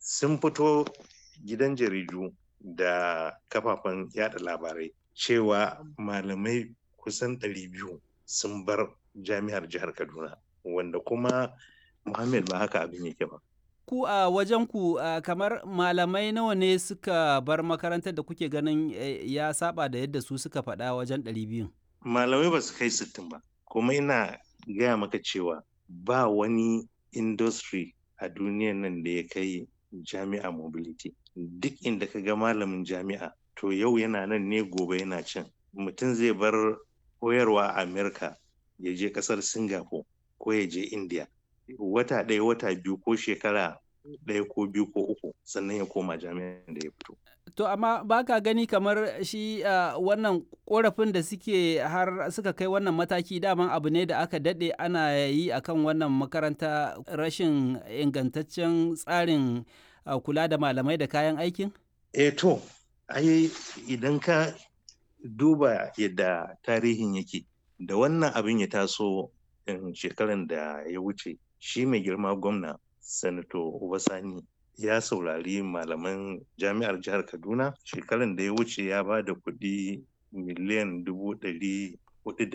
sun fito gidan jaridu da kafafen yada labarai cewa malamai kusan 200 sun bar jami'ar jihar kaduna wanda kuma muhammad ba haka abin yake ba ku a wajen ku kamar malamai nawa ne suka bar makarantar da kuke ganin ya saba da yadda su suka faɗa wajen 200 malamai ba su kai 60 ba kuma ina gaya maka cewa ba wani industry a duniyan nan da ya kai jami'a mobility duk inda ka ga malamin jami'a to yau yana nan ne gobe yana can mutum zai bar koyarwa a amerika ya je kasar singapore ko ya je india wata ɗaya wata biyu ko shekara ɗaya ko biyu ko uku sannan ya koma jami'an da ya fito To amma ba ka gani kamar shi uh, wannan korafin da suke har suka kai wannan mataki daman abu ne da aka daɗe ana yi akan wannan makaranta rashin ingantaccen tsarin uh, kula da malamai da kayan aikin? E to, ai idan ka duba yadda tarihin yake da wannan abin ya taso shekaran da ya wuce shi mai girma gwamna sanato Obasani ya saurari malaman jami'ar jihar kaduna shekaran da ya wuce ya ba da kuɗi miliyan dubu ɗari hudu